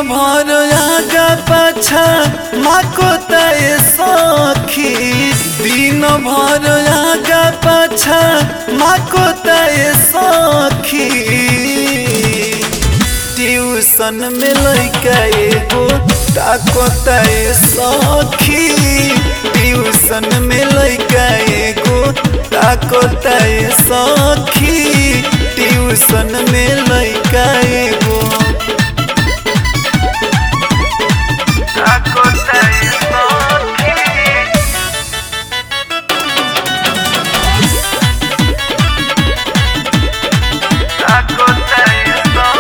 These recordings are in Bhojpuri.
भर आगा पाछा माको तय सखी दिन भर आगा पाछा माको तय सखी ट्यूशन में लैका एगो ताको तय सखी ट्यूशन में लैका एगो ताको तय सखी ट्यूशन में लैका एगो ताको तय सखी ताको तय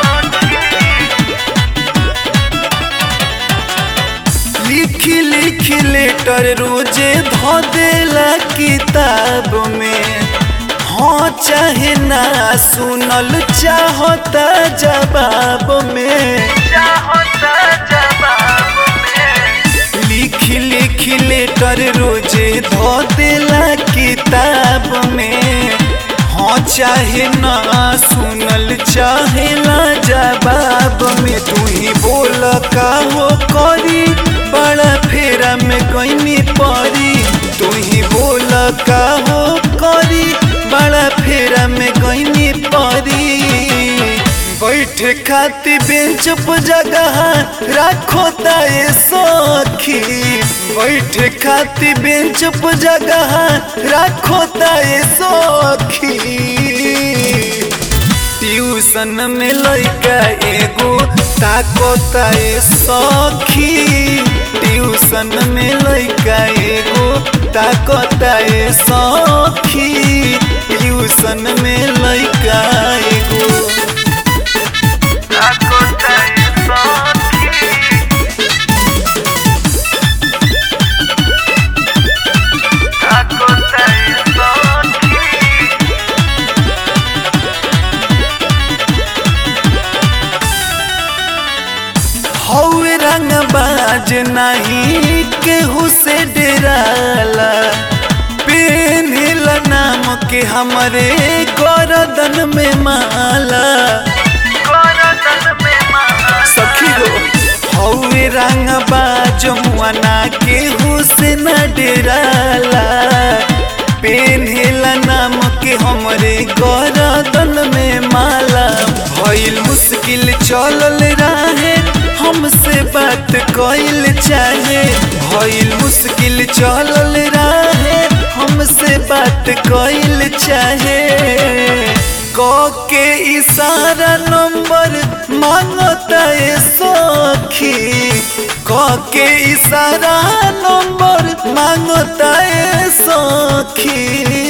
सखी लिखी लिखी लेटर रोजे धो देला किताब में हाँ चाहे ना सुनल चाहता जवाब में चाहता जवाब में लिखी लिखी लेटर रोजे धो देला किताब में हाँ चाहे ना सुनल चाहेला जवाब में तू ही बोल का हो करी बड़ा फेरा में गईनी परी तू ही बोल का हो करी बड़ा फेरा में गईनी परी बैठे खाती बेंच पर जगह राखो ताए सखी बैठे खाती बेंच पर जगह राखो ताए सखी ट्यूशन में लैका एगो ताको ताए सखी ट्यूशन में लैका एगो ताको ताए सखी ट्यूशन में लैका एगो ताको ताए सखी ताको ताए सखी हौवे रंग बाज नहीं केहू से डराला पेनिला नाम के हमरे गरदन में माला सखी हो हौवे रंग बाज मुआना केहू से न डराला पेनिला नाम के हमरे गरदन में माला भइल मुश्किल चलल रहे हमसे बात कइल चाहे भइल मुश्किल चलल रहे हमसे बात कइल चाहे क के इशारा नंबर मांगता है सखी क के इशारा नंबर मांगता है सखी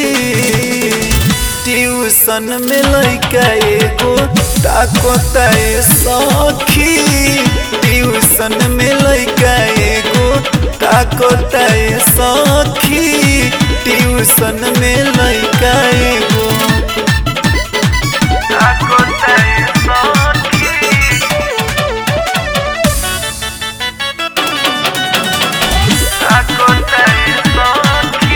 ट्यूशन में लैका एगो ताको तय सखी ट्यूशन में लैका एगो ताको तय सखी ट्यूशन में लैका एगो ताको तय सखी ताको तय सखी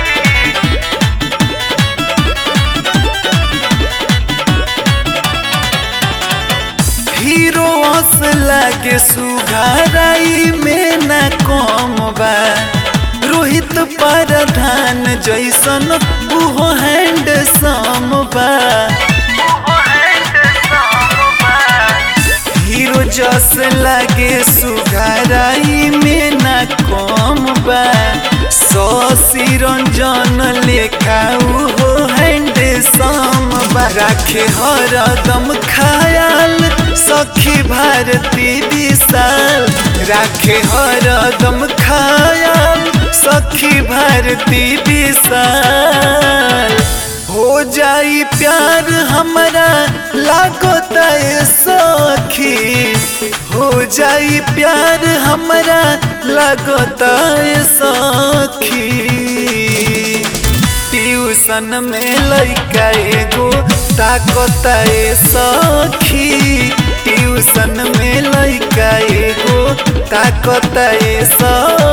हीरो हंस लागे सुघाराई में न कम बा रोहित प्रधान जैसन उहो हैंड सम बा हीरो जस लागे सुघाराई में न कम बा ससी रंजन लेखा उहो हैंड सम बा राखे हरदम खयाल सखी भारती विशाल राखे हरदम खयाल सखी भारती विशाल हो जाई प्यार हमारा लागोता है सखी हो जाई प्यार हमारा लागोता है सखी ट्यूशन में लैका एगो ताकता है सखी ट्यूशन में लैका एगो ताकता है सखी